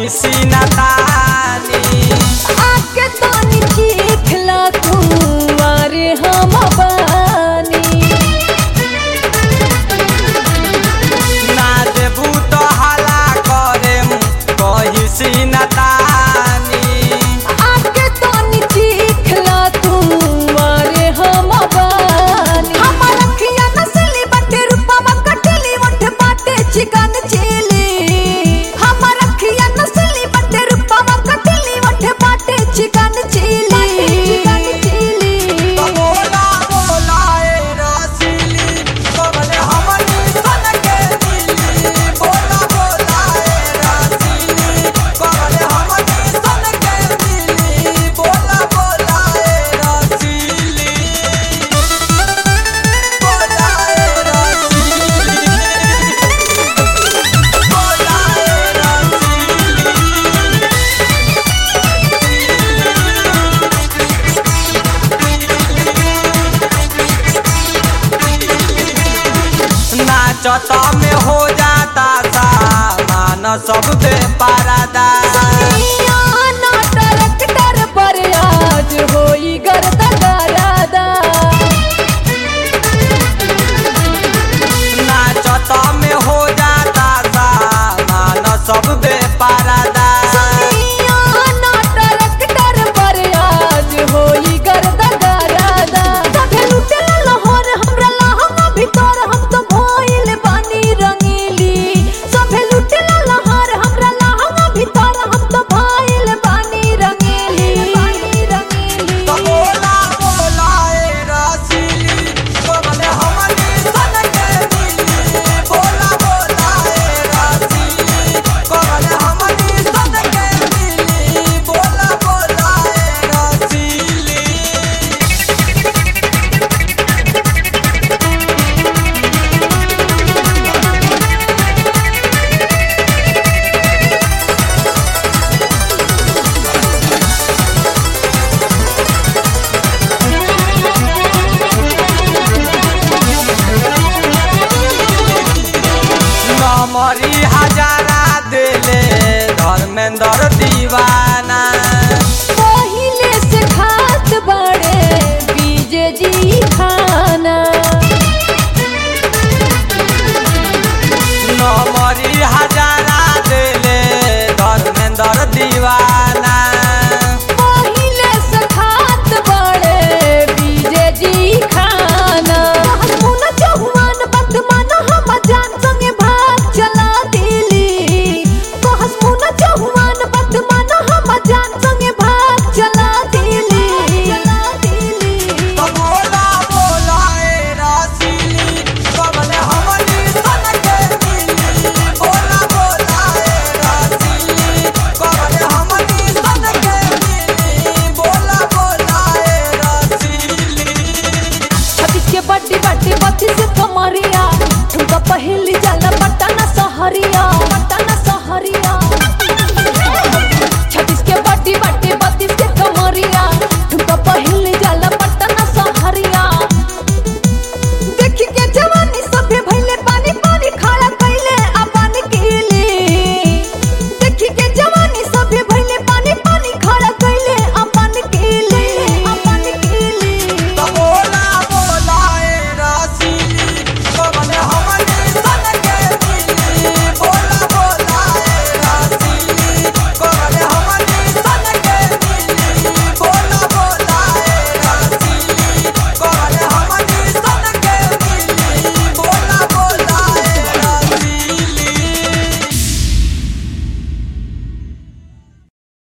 सीना तानी आके तानी देखला तू अरे हम बानी ना देबू तो हला करेम कही सीना तानी आके तानी देखला तू अरे हम बानी हमर अखिया नसली बटे रूपवा कटली ओठ बाटे चिकन चिली हमर अखिया नसली बटे रूपवा कटली ओठ बाटे चिकन चिली चिकन चिली तो बोला बोला ए रसीली कबले हमनी सन के दिली बोला बोला ए रसीली कबले हमनी सन के दिली बोला बोला ए रसीली बोला ए रसीली बोला ए रसीली नाचत में हो जाता सा मान सब पे पारादा ना ट्रैक्टर पर आज होई गर्दा गरादा नाचत में हो जाता सा मान सब पे पारादा ना ट्रैक्टर पर आज होई गर्दा गरादा सभे लुटेला लहर हमरा लहंगा भीतर हम तो भइल बानी रंगीली सभे लुटेला लहर हमरा लहंगा भीतर हम तो भइल बानी रंगीली बानी रंगीली तो बोला बोला ए रसीली कबले हमनी सन के दिली बोला बोला ए रसीली कबले हमनी सन के दिली बोला बोला ए रसीली नमरी हजारा देले धर्मेंद्र दीवाना पहिले से खात बड़े बीजे जी खाना नमरी हजारा देले धर्मेंद्र दीवाना पहिले से खात बड़े बीजे जी खाना मुन चौहान बदमान हम जान संगे भाग चला दिली कहस मुन चौहान बदमान हम जान संगे भाग चला दिली चला दिली तो बोला बोला ए रसीली कबले हमनी सन के दिली बोला बोला ए रसीली कबले हमनी सन के दिली बोला बोला ए रसीली छत्तीस के बड्डी बड्डी बत्तीस कमरिया ठुमका पहले